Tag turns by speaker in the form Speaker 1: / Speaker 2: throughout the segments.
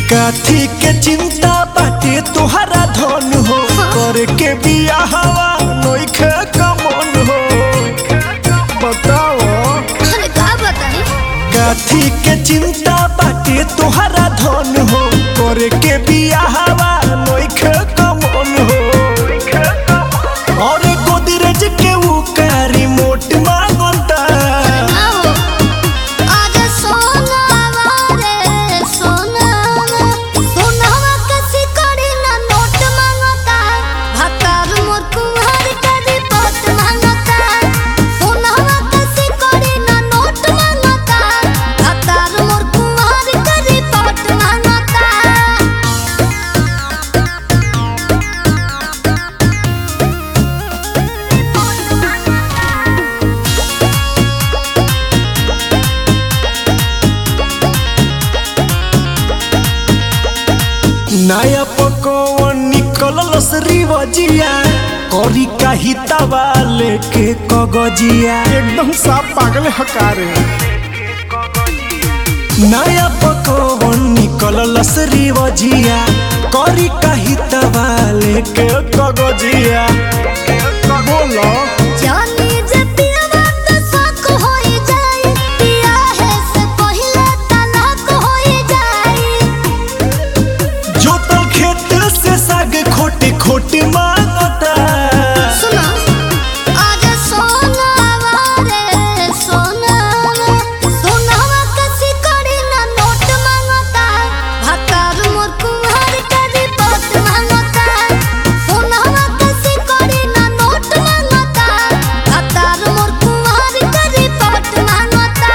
Speaker 1: काथी के चिंता बाटे तोहरा धन हो करे के बियाहवा नइखे कमन हो बताओ
Speaker 2: अरे का बताई
Speaker 1: काथी के चिंता बाटे तोहरा धन हो करे के बियाहवा नइखे कमन हो और गोदरेज के ऊ का रिमोट मांगता
Speaker 2: ना हो आज सोनावा रे सोनावा सोनावा कसी करी ना नोट मांगता भतार मोर कुंवर के रिपोर्ट मांगता सोनावा कसी करी ना नोट मांगता भतार मोर कुंवर के रिपोर्ट मांगता
Speaker 1: नया पकवन निकलल श्रीवजिया करी काही तवा लेके कगजिया
Speaker 3: एकदम साफ पागल हकारे
Speaker 1: नया पकवन निकलल श्रीवजिया करी काही तवा लेके कगजिया
Speaker 3: बोलो
Speaker 2: जानी जे पियवा त शक होई जाई पिया है से पहिले तलाक होई जाई
Speaker 1: जो तो खेत से साग खोटे खोटे मांगता
Speaker 2: सुनो आज सोनावा रे सोनावा सोनावा कसी करी ना नोट मांगता भतार मोर कुंवर के रिपोर्ट मांगता सोनावा कसी करी ना नोट मांगता भतार मोर कुंवर के रिपोर्ट मांगता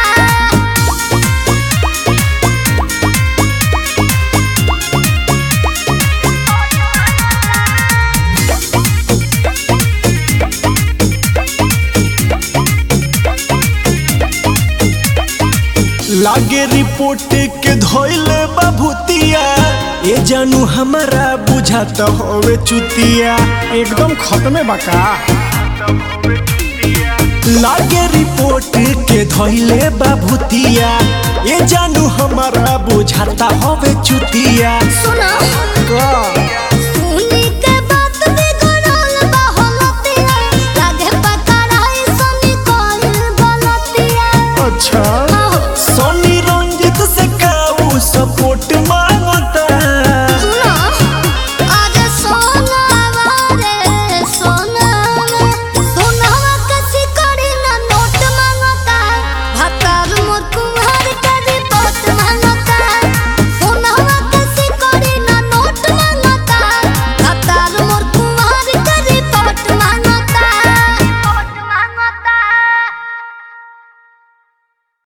Speaker 1: लागे रिपोर्ट के धोइले बाभूतिया ए जानू हमारा बुझात होवे चुतिया
Speaker 3: एकदम खत्मे बका
Speaker 1: लागे रिपोर्ट के धोइले बाभूतिया ए जानू हमारा बुझाता होवे चुतिया
Speaker 2: सुनो
Speaker 3: का